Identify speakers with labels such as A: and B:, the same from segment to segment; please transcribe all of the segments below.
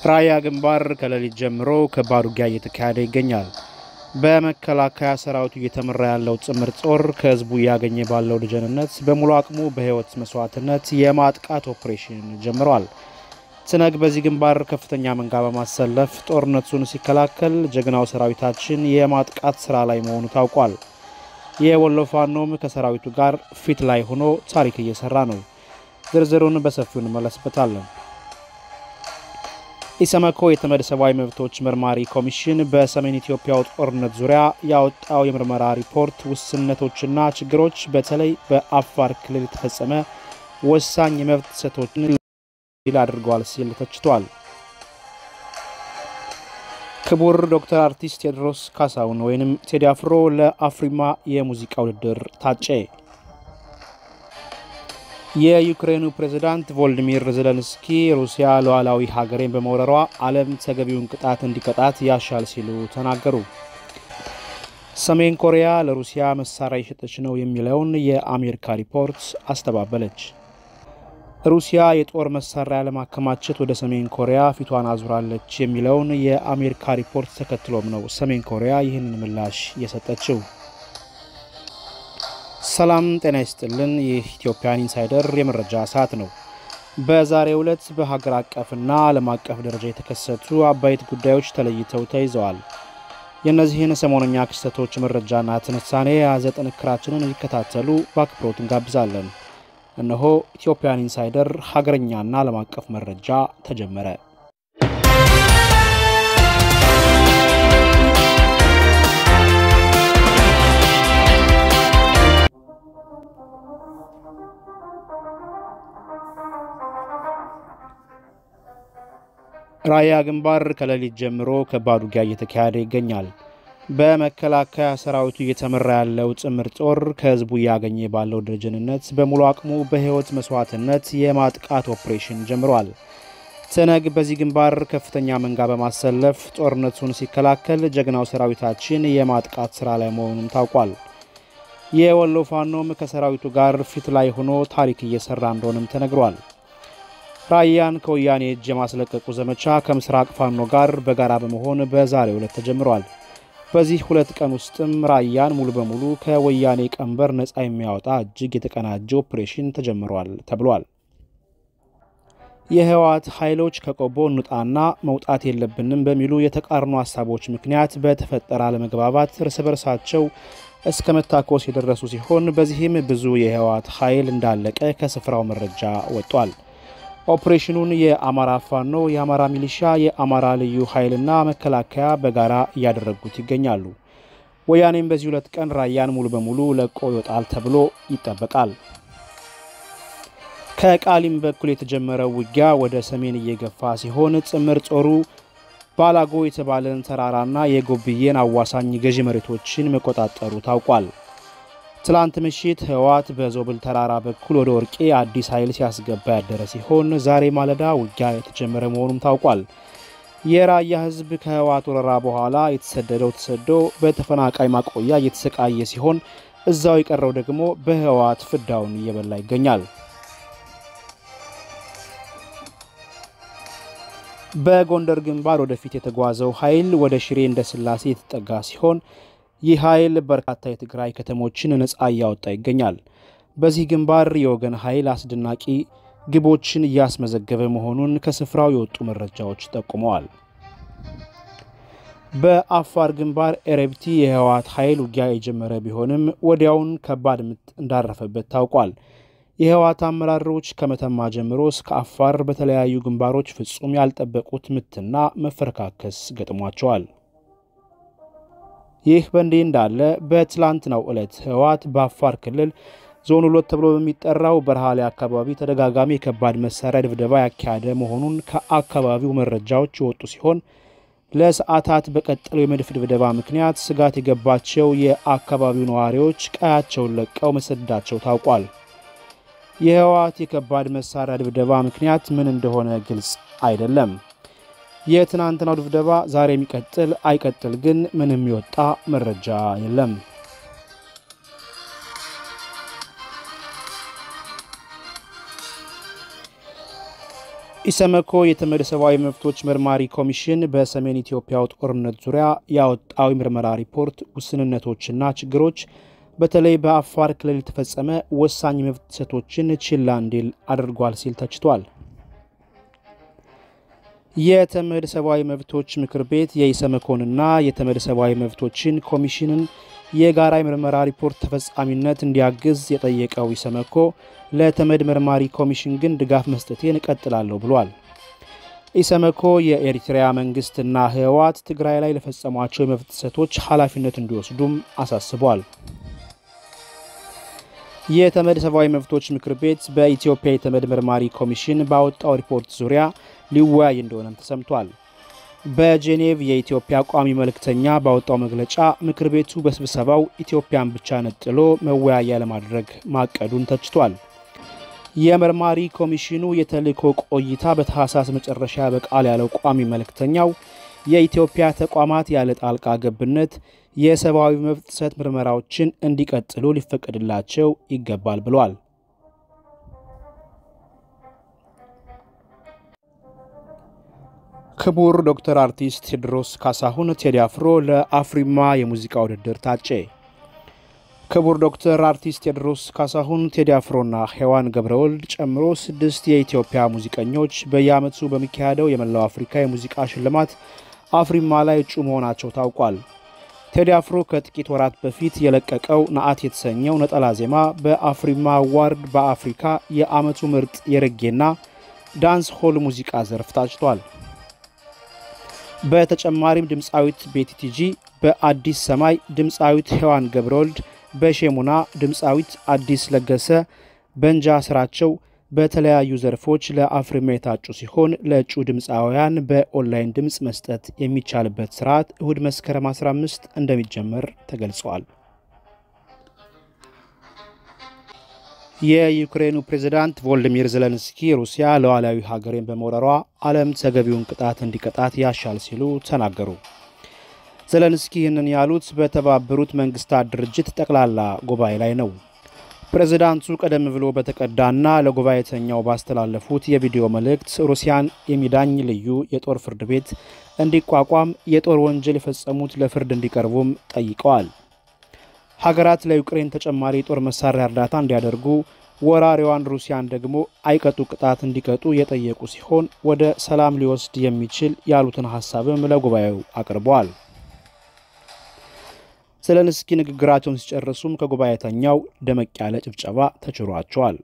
A: ራያ ግንባር ከሌሊት ጀምሮ ከባድ ውጊያ እየተካሄደ ይገኛል። በመከላከያ ሰራዊቱ እየተመራ ያለው ጥምር ጦር ከህዝቡ እያገኘ ባለው ደጀንነት በሙሉ አቅሙ በህይወት መስዋዕትነት የማጥቃት ኦፕሬሽን ጀምረዋል። ትነግ በዚህ ግንባር ከፍተኛ መንጋ በማሰለፍ ጦርነቱን ሲከላከል፣ ጀግናው ሰራዊታችን የማጥቃት ስራ ላይ መሆኑ ታውቋል። የወሎ ፋኖም ከሰራዊቱ ጋር ፊት ላይ ሆኖ ታሪክ እየሰራ ነው። ዝርዝሩን በሰፊው እንመለስበታለን። ኢሰመኮ የተመድ ሰብአዊ መብቶች መርማሪ ኮሚሽን በሰሜን ኢትዮጵያው ጦርነት ዙሪያ ያወጣው የምርመራ ሪፖርት ውስንነቶችና ችግሮች በተለይ በአፋር ክልል የተፈጸመ ወሳኝ የመብት ጥሰቶችን ል አድርገዋል ሲል ተችቷል። ክቡር ዶክተር አርቲስት ቴዎድሮስ ካሳሁን ወይም ቴዲ አፍሮ ለአፍሪማ የሙዚቃ ውድድር ታጨ። የዩክሬኑ ፕሬዝዳንት ቮልዲሚር ዘለንስኪ ሩሲያ ሉዓላዊ ሀገሬን በመውረሯ ዓለም ተገቢውን ቅጣት እንዲቀጣት ያሻል ሲሉ ተናገሩ። ሰሜን ኮሪያ ለሩሲያ መሳሪያ የሸጠች ነው የሚለውን የአሜሪካ ሪፖርት አስተባበለች። ሩሲያ የጦር መሳሪያ ለማከማቸት ወደ ሰሜን ኮሪያ ፊቷን አዙራለች የሚለውን የአሜሪካ ሪፖርት ተከትሎም ነው ሰሜን ኮሪያ ይህንን ምላሽ የሰጠችው። ሰላም ጤና ይስጥልን። ይህ ኢትዮጵያን ኢንሳይደር የመረጃ ሰዓት ነው። በዛሬው ዕለት በሀገር አቀፍና ዓለም አቀፍ ደረጃ የተከሰቱ አበይት ጉዳዮች ተለይተው ተይዘዋል። የእነዚህን ሰሞነኛ ክስተቶች መረጃና ትንታኔ የያዘ ጥንክራችንን እንዲከታተሉ በአክብሮት እንጋብዛለን። እነሆ ኢትዮጵያን ኢንሳይደር ሀገረኛና ዓለም አቀፍ መረጃ ተጀመረ። ራያ ግንባር ከሌሊት ጀምሮ ከባድ ውጊያ እየተካሄደ ይገኛል። በመከላከያ ሰራዊቱ እየተመራ ያለው ጥምር ጦር ከህዝቡ እያገኘ ባለው ደጀንነት በሙሉ አቅሙ በህይወት መስዋዕትነት የማጥቃት ኦፕሬሽን ጀምሯል። ትነግ በዚህ ግንባር ከፍተኛ መንጋ በማሰለፍ ጦርነቱን ሲከላከል፣ ጀግናው ሰራዊታችን የማጥቃት ስራ ላይ መሆኑም ታውቋል። የወሎ ፋኖም ከሰራዊቱ ጋር ፊት ላይ ሆኖ ታሪክ እየሰራ እንደሆነም ተነግሯል። ራያን ከወያኔ እጅ የማስለቀቁ ዘመቻ ከምስራቅ ፋኖ ጋር በጋራ በመሆን በዛሬው ዕለት ተጀምሯል። በዚህ ሁለት ቀን ውስጥም ራያን ሙሉ በሙሉ ከወያኔ ቀንበር ነፃ የሚያወጣ እጅግ የተቀናጀ ኦፕሬሽን ተጀምሯል ተብሏል። የህወሓት ኃይሎች ከቆቦ እንውጣና መውጣት የለብንም በሚሉ የተቃርኖ ሀሳቦች ምክንያት በተፈጠረ አለመግባባት እርስ በርሳቸው እስከ መታኮስ የደረሱ ሲሆን በዚህም ብዙ የህወሓት ኃይል እንዳለቀ ከስፍራው መረጃ ወጥቷል። ኦፕሬሽኑን የአማራ ፋኖ፣ የአማራ ሚሊሻ፣ የአማራ ልዩ ኃይልና መከላከያ በጋራ እያደረጉት ይገኛሉ። ወያኔም በዚህ ሁለት ቀን ራያን ሙሉ በሙሉ ለቆ ይወጣል ተብሎ ይጠበቃል። ከቃሊም በኩል የተጀመረው ውጊያ ወደ ሰሜን እየገፋ ሲሆን ጥምር ጦሩ ባላጎ የተባለን ተራራና የጎብዬን አዋሳኝ ገዢ መሬቶችን መቆጣጠሩ ታውቋል። ትላንት ምሽት ህወሓት በዞብል ተራራ በኩል ወደ ወርቄ አዲስ ኃይል ሲያስገባ ያደረ ሲሆን ዛሬ ማለዳ ውጊያ የተጀመረ መሆኑም ታውቋል። የራያ ህዝብ ከህወሓት ወረራ በኋላ የተሰደደው ተሰዶ በተፈናቃይ ማቆያ እየተሰቃየ ሲሆን እዛው የቀረው ደግሞ በህወሓት ፍዳውን እየበላ ይገኛል። በጎንደር ግንባር ወደፊት የተጓዘው ኃይል ወደ ሽሬ እንደ ስላሴ የተጠጋ ሲሆን ይህ ኃይል በርካታ የትግራይ ከተሞችን ነፃ እያወጣ ይገኛል። በዚህ ግንባር የወገን ኃይል አስደናቂ ግቦችን እያስመዘገበ መሆኑን ከስፍራው የወጡ መረጃዎች ጠቁመዋል። በአፋር ግንባር ኤረብቲ የህወሓት ኃይል ውጊያ የጀመረ ቢሆንም ወዲያውን ከባድ ምት እንዳረፈበት ታውቋል። የህወሓት አመራሮች ከመተማ ጀምሮ እስከ አፋር በተለያዩ ግንባሮች ፍጹም ያልጠበቁት ምትና መፈረካከስ ገጥሟቸዋል። ይህ በእንዲህ እንዳለ በትላንትናው ዕለት ህወሓት በአፋር ክልል ዞን ሁለት ተብሎ በሚጠራው በረሃሌ አካባቢ ተደጋጋሚ የከባድ መሳሪያ ድብደባ ያካሄደ መሆኑን ከአካባቢው መረጃዎች የወጡ ሲሆን ለሰዓታት በቀጠለው የመድፍ ድብደባ ምክንያት ስጋት የገባቸው የአካባቢው ነዋሪዎች ቀያቸውን ለቀው መሰደዳቸው ታውቋል። የህወሓት የከባድ መሳሪያ ድብደባ ምክንያት ምን እንደሆነ ግልጽ አይደለም። የትናንትናው ድብደባ ዛሬ የሚቀጥል አይቀጥል ግን ምንም የወጣ መረጃ የለም። ኢሰመኮ የተመድ ሰብአዊ መብቶች መርማሪ ኮሚሽን በሰሜን ኢትዮጵያው ጦርነት ዙሪያ ያወጣው የምርመራ ሪፖርት ውስንነቶችና ችግሮች በተለይ በአፋር ክልል የተፈጸመ ወሳኝ መብት ጥሰቶችን ችላ እንዲል አድርጓል ሲል ተችቷል። የተመድ ሰብአዊ መብቶች ምክር ቤት የኢሰመኮንና የተመድ ሰብአዊ መብቶችን ኮሚሽንን የጋራ የምርመራ ሪፖርት ተፈጻሚነት እንዲያግዝ የጠየቀው ኢሰመኮ ለተመድ መርማሪ ኮሚሽን ግን ድጋፍ መስጠቴን እቀጥላለሁ ብሏል። ኢሰመኮ የኤሪትሪያ መንግስትና ህወሓት ትግራይ ላይ ለፈጸሟቸው የመብት ጥሰቶች ኃላፊነት እንዲወስዱም አሳስቧል። የተመድ ሰብአዊ መብቶች ምክር ቤት በኢትዮጵያ የተመድ መርማሪ ኮሚሽን ባወጣው ሪፖርት ዙሪያ ሊወያይ እንደሆነም ተሰምቷል። በጄኔቭ የኢትዮጵያ ቋሚ መልእክተኛ ባወጣው መግለጫ ምክር ቤቱ በስብሰባው ኢትዮጵያን ብቻ ነጥሎ መወያያ ለማድረግ ማቀዱን ተችቷል። የመርማሪ ኮሚሽኑ የተልእኮ ቆይታ በታህሳስ መጨረሻ በቃል ያለው ቋሚ መልእክተኛው የኢትዮጵያ ተቋማት ያለ ጣልቃ ገብነት የሰብአዊ መብት ጥሰት ምርመራዎችን እንዲቀጥሉ ሊፈቀድላቸው ይገባል ብሏል። ክቡር ዶክተር አርቲስት ቴዎድሮስ ካሳሁን ቴዲ አፍሮ ለአፍሪማ የሙዚቃ ውድድር ታጨ። ክቡር ዶክተር አርቲስት ቴዎድሮስ ካሳሁን ቴዲ አፍሮና ሔዋን ገብረወልድ ጨምሮ ስድስት የኢትዮጵያ ሙዚቀኞች በየዓመቱ በሚካሄደው የመላው አፍሪካ የሙዚቃ ሽልማት አፍሪማ ላይ እጩ መሆናቸው ታውቋል። ቴዲ አፍሮ ከጥቂት ወራት በፊት የለቀቀው ነአት የተሰኘው ነጠላ ዜማ በአፍሪማ አዋርድ በአፍሪካ የዓመቱ ምርጥ የሬጌና ዳንስ ሆል ሙዚቃ ዘርፍ ታጭቷል። በተጨማሪም ድምፃዊት ቤቲቲጂ በአዲስ ሰማይ፣ ድምፃዊት ሔዋን ገብረወልድ በሼሙና፣ ድምፃዊት አዲስ ለገሰ በእንጃ ስራቸው በተለያዩ ዘርፎች ለአፍሪማ የታጩ ሲሆን ለእጩ ድምፃውያን በኦንላይን ድምፅ መስጠት የሚቻልበት ስርዓት እሁድ መስከረም 15 እንደሚጀመር ተገልጿል። የዩክሬኑ ፕሬዝዳንት ቮልዲሚር ዘለንስኪ ሩሲያ ሉዓላዊ ሀገሬን በመውረሯ ዓለም ተገቢውን ቅጣት እንዲቀጣት ያሻል ሲሉ ተናገሩ። ዘለንስኪ ይህንን ያሉት በተባበሩት መንግስታት ድርጅት ጠቅላላ ጉባኤ ላይ ነው። ፕሬዝዳንቱ ቀደም ብሎ በተቀዳና ለጉባኤተኛው ባስተላለፉት የቪዲዮ መልእክት ሩሲያን የሚዳኝ ልዩ የጦር ፍርድ ቤት እንዲቋቋም፣ የጦር ወንጀል የፈጸሙት ለፍርድ እንዲቀርቡም ጠይቀዋል። ሀገራት ለዩክሬን ተጨማሪ የጦር መሳሪያ እርዳታ እንዲያደርጉ፣ ወራሪዋን ሩሲያን ደግሞ አይቀጡ ቅጣት እንዲቀጡ የጠየቁ ሲሆን ወደ ሰላም ሊወስድ የሚችል ያሉትን ሀሳብም ለጉባኤው አቅርበዋል። ዘለንስኪ ንግግራቸውን ሲጨርሱም ከጉባኤተኛው ደመቅ ያለ ጭብጨባ ተችሯቸዋል።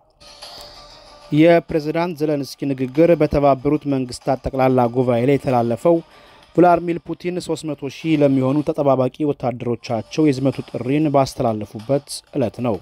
A: የፕሬዝዳንት ዘለንስኪ ንግግር በተባበሩት መንግስታት ጠቅላላ ጉባኤ ላይ የተላለፈው ቭላድሚር ፑቲን 300 ሺህ ለሚሆኑ ተጠባባቂ ወታደሮቻቸው የዝመቱ ጥሪን ባስተላለፉበት ዕለት ነው።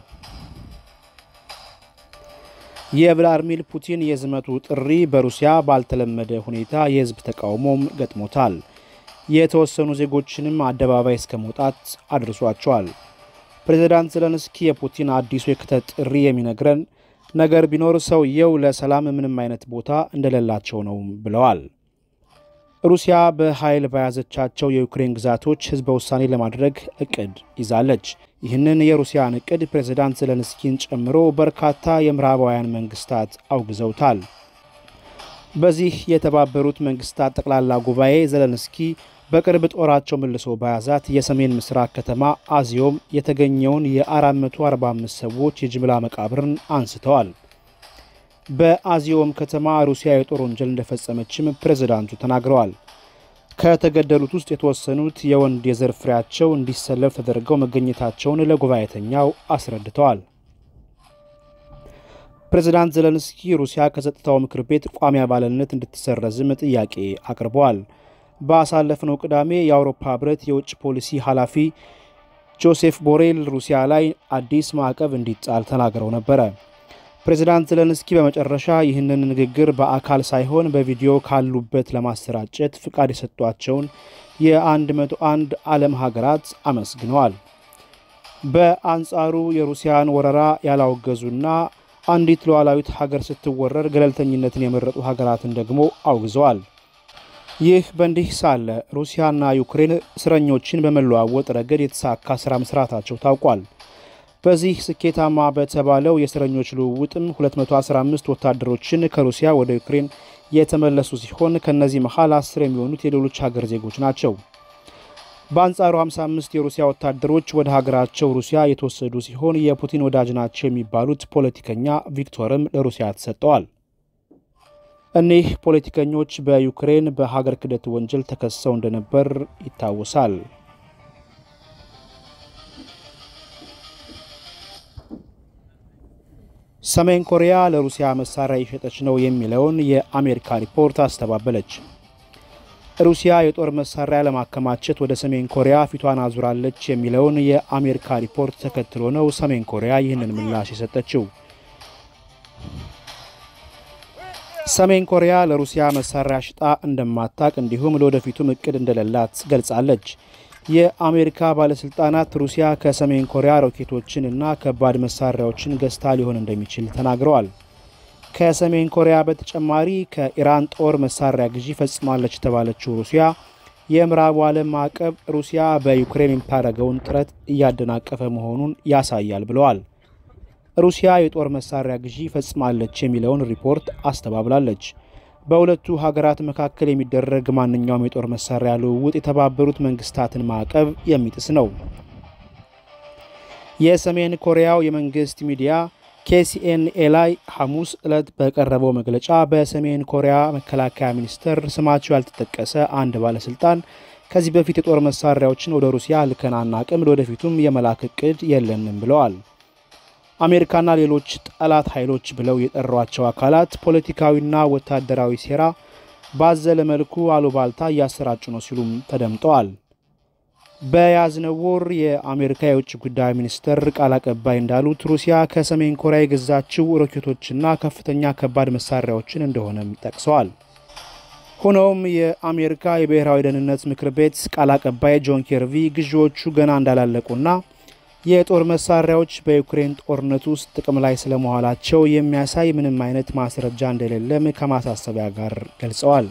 A: የቭላድሚር ፑቲን የዝመቱ ጥሪ በሩሲያ ባልተለመደ ሁኔታ የህዝብ ተቃውሞም ገጥሞታል። የተወሰኑ ዜጎችንም አደባባይ እስከ መውጣት አድርሷቸዋል። ፕሬዚዳንት ዘለንስኪ የፑቲን አዲሱ የክተት ጥሪ የሚነግረን ነገር ቢኖር ሰውየው ለሰላም ምንም አይነት ቦታ እንደሌላቸው ነው ብለዋል። ሩሲያ በኃይል በያዘቻቸው የዩክሬን ግዛቶች ህዝበ ውሳኔ ለማድረግ እቅድ ይዛለች። ይህንን የሩሲያን እቅድ ፕሬዚዳንት ዘለንስኪን ጨምሮ በርካታ የምዕራባውያን መንግስታት አውግዘውታል። በዚህ የተባበሩት መንግስታት ጠቅላላ ጉባኤ ዘለንስኪ በቅርብ ጦራቸው መልሶ በያዛት የሰሜን ምስራቅ ከተማ አዚዮም የተገኘውን የ445 ሰዎች የጅምላ መቃብርን አንስተዋል። በአዚዮም ከተማ ሩሲያ የጦር ወንጀል እንደፈጸመችም ፕሬዝዳንቱ ተናግረዋል። ከተገደሉት ውስጥ የተወሰኑት የወንድ የዘር ፍሬያቸው እንዲሰለፍ ተደርገው መገኘታቸውን ለጉባኤተኛው አስረድተዋል። ፕሬዝዳንት ዘለንስኪ ሩሲያ ከጸጥታው ምክር ቤት ቋሚ አባልነት እንድትሰረዝም ጥያቄ አቅርበዋል። ባሳለፍነው ቅዳሜ የአውሮፓ ህብረት የውጭ ፖሊሲ ኃላፊ ጆሴፍ ቦሬል ሩሲያ ላይ አዲስ ማዕቀብ እንዲጣል ተናግረው ነበረ። ፕሬዚዳንት ዘለንስኪ በመጨረሻ ይህንን ንግግር በአካል ሳይሆን በቪዲዮ ካሉበት ለማሰራጨት ፍቃድ የሰጧቸውን የ101 ዓለም ሀገራት አመስግነዋል። በአንጻሩ የሩሲያን ወረራ ያላወገዙና አንዲት ሉዓላዊት ሀገር ስትወረር ገለልተኝነትን የመረጡ ሀገራትን ደግሞ አውግዘዋል። ይህ በእንዲህ ሳለ ሩሲያና ዩክሬን እስረኞችን በመለዋወጥ ረገድ የተሳካ ስራ መስራታቸው ታውቋል። በዚህ ስኬታማ በተባለው የእስረኞች ልውውጥም 215 ወታደሮችን ከሩሲያ ወደ ዩክሬን የተመለሱ ሲሆን ከእነዚህ መሀል አስር የሚሆኑት የሌሎች ሀገር ዜጎች ናቸው። በአንጻሩ 55 የሩሲያ ወታደሮች ወደ ሀገራቸው ሩሲያ የተወሰዱ ሲሆን የፑቲን ወዳጅ ናቸው የሚባሉት ፖለቲከኛ ቪክቶርም ለሩሲያ ተሰጠዋል። እኒህ ፖለቲከኞች በዩክሬን በሀገር ክህደት ወንጀል ተከሰው እንደነበር ይታወሳል። ሰሜን ኮሪያ ለሩሲያ መሳሪያ እየሸጠች ነው የሚለውን የአሜሪካ ሪፖርት አስተባበለች። ሩሲያ የጦር መሳሪያ ለማከማቸት ወደ ሰሜን ኮሪያ ፊቷን አዙራለች የሚለውን የአሜሪካ ሪፖርት ተከትሎ ነው ሰሜን ኮሪያ ይህንን ምላሽ የሰጠችው። ሰሜን ኮሪያ ለሩሲያ መሳሪያ ሽጣ እንደማታቅ እንዲሁም ለወደፊቱም እቅድ እንደሌላት ገልጻለች። የአሜሪካ ባለስልጣናት ሩሲያ ከሰሜን ኮሪያ ሮኬቶችን እና ከባድ መሳሪያዎችን ገዝታ ሊሆን እንደሚችል ተናግረዋል። ከሰሜን ኮሪያ በተጨማሪ ከኢራን ጦር መሳሪያ ግዢ ፈጽማለች የተባለችው ሩሲያ የምዕራቡ ዓለም ማዕቀብ ሩሲያ በዩክሬን የምታደርገውን ጥረት እያደናቀፈ መሆኑን ያሳያል ብለዋል። ሩሲያ የጦር መሳሪያ ግዢ ፈጽማለች የሚለውን ሪፖርት አስተባብላለች። በሁለቱ ሀገራት መካከል የሚደረግ ማንኛውም የጦር መሳሪያ ልውውጥ የተባበሩት መንግስታትን ማዕቀብ የሚጥስ ነው። የሰሜን ኮሪያው የመንግስት ሚዲያ ኬሲኤንኤ ላይ ሐሙስ ዕለት በቀረበው መግለጫ በሰሜን ኮሪያ መከላከያ ሚኒስቴር ስማቸው ያልተጠቀሰ አንድ ባለስልጣን ከዚህ በፊት የጦር መሳሪያዎችን ወደ ሩሲያ ልከን አናቅም፣ ለወደፊቱም የመላክ እቅድ የለንም ብለዋል። አሜሪካና ሌሎች ጠላት ኃይሎች ብለው የጠሯቸው አካላት ፖለቲካዊና ወታደራዊ ሴራ ባዘለ መልኩ አሉባልታ እያሰራጩ ነው ሲሉም ተደምጠዋል። በያዝነው ወር የአሜሪካ የውጭ ጉዳይ ሚኒስትር ቃል አቀባይ እንዳሉት ሩሲያ ከሰሜን ኮሪያ የገዛችው ሮኬቶችና ከፍተኛ ከባድ መሳሪያዎችን እንደሆነም ጠቅሰዋል። ሆኖም የአሜሪካ የብሔራዊ ደህንነት ምክር ቤት ቃል አቀባይ ጆን ኬርቪ ግዢዎቹ ገና እንዳላለቁና የጦር መሳሪያዎች በዩክሬን ጦርነት ውስጥ ጥቅም ላይ ስለመዋላቸው የሚያሳይ ምንም አይነት ማስረጃ እንደሌለም ከማሳሰቢያ ጋር ገልጸዋል።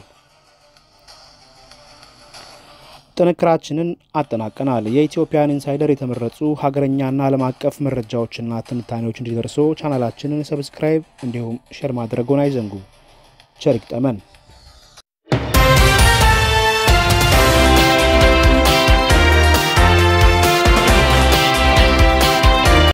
A: ጥንክራችንን አጠናቀናል። የኢትዮጵያን ኢንሳይደር የተመረጡ ሀገረኛና ዓለም አቀፍ መረጃዎችና ትንታኔዎች እንዲደርሱ ቻናላችንን ሰብስክራይብ እንዲሁም ሼር ማድረጉን አይዘንጉ። ቸር ይግጠመን።